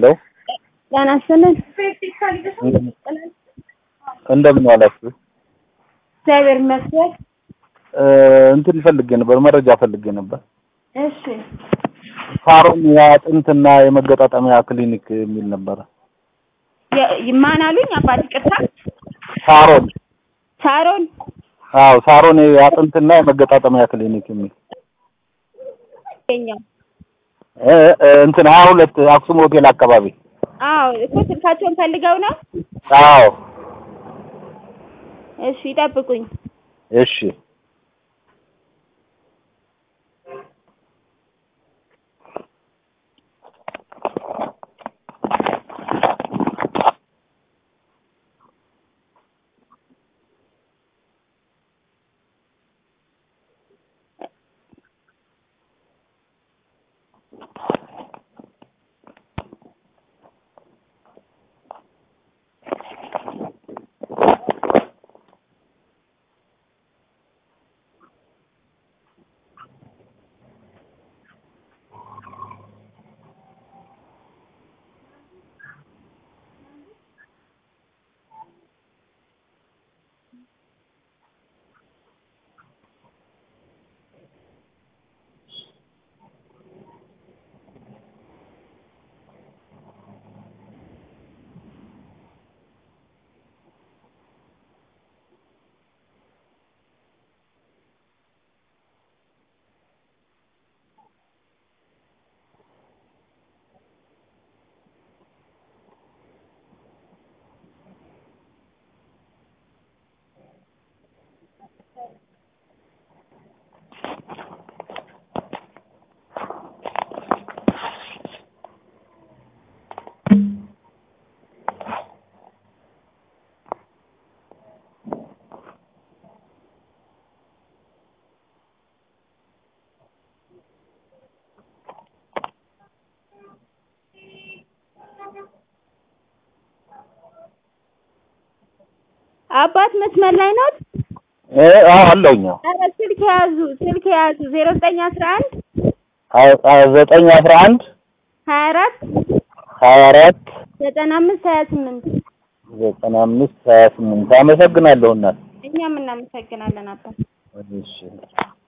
ሄሎ ጤና ይስጥልን። እንደምን ዋላችሁ? እግዚአብሔር ይመስገን። እንትን ፈልጌ ነበር፣ መረጃ ፈልጌ ነበር። እሺ ሳሮን የአጥንትና የመገጣጠሚያ ክሊኒክ የሚል ነበረ። የ- ማን አሉኝ? አባት ይቅርታ። ሳሮን ሳሮን አዎ፣ ሳሮን የአጥንትና የመገጣጠሚያ ክሊኒክ የሚል ይገኛል። እ እ እንትን ሀያ ሁለት አክሱም ሆቴል አካባቢ። አዎ እኮ ስልካቸውን ፈልገው ነው። አዎ እሺ ይጠብቁኝ። እሺ አባት መስመር ላይ ነው። እ አዎ አለሁኝ። ኧረ ስልክ የያዙ ስልክ የያዙ ዜሮ ዘጠኝ አስራ አንድ አዎ ዘጠኝ አስራ አንድ ሀያ አራት ሀያ አራት ዘጠና አምስት ሀያ ስምንት ዘጠና አምስት ሀያ ስምንት አመሰግናለሁ እናት። እኛም እናመሰግናለን አባት። እሺ